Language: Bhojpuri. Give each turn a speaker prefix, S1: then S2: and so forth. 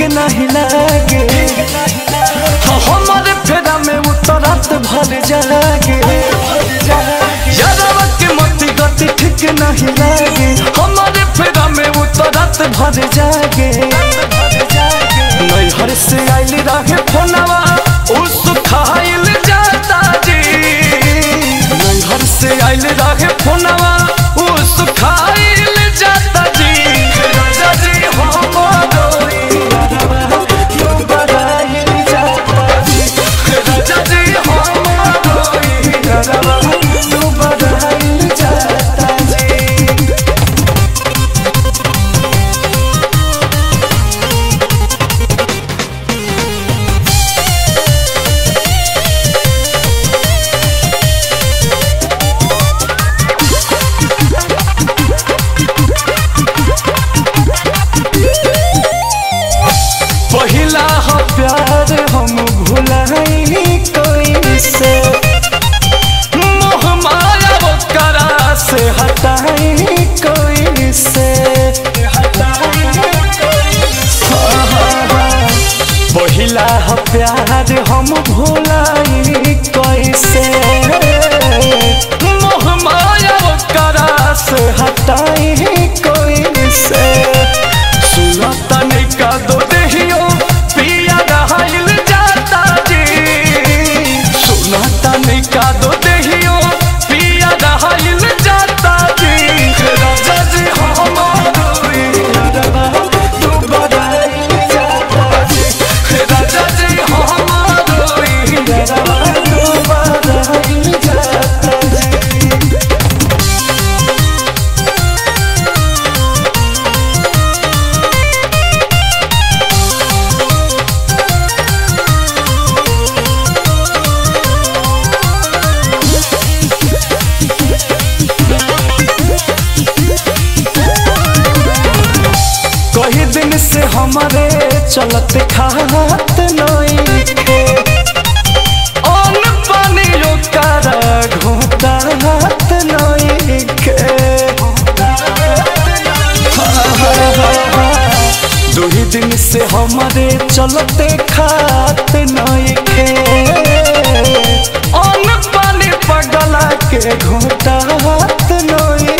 S1: नहीं लागे हाँ, हमारे फेरा में उतरत भर जागे यादवा के मती गति ठीक नहीं लागे हमारे फेरा में उतरत भर जागे नैहर से आइल रहे फोनवा उस खाइल जाता जी नैहर से आइल रहे फोनवा उस खाइल जाता जी राजा जी हमारो यारवा, क्यों बड़ाइल जाता जी राजा जी हमारो यारवा, क्यों बड़ाइल जाता जी पहिला हो प्यार हम भुलाई कोई से मोह माया वो करा से हटाई कोई से पहिला हो प्यार हम भुलाई कोई से मोह माया वो करा से हटाई कोई से सुना तने का दो देहियो पिया रहल जाता जी सुना तने का दो देहियो पिया रहल जाता जी राजा जी हमारो यारवा तू बड़ाइल जाता जी राजा जी हमारो यारवा तू बड़ाइल जाता जी कही दिन से हमारे चलत खात नई खे अन पानी ओकर घोटात नई खे दूही दिन से हमारे चलते खात नई खे अन पानी पगला के घोटात नई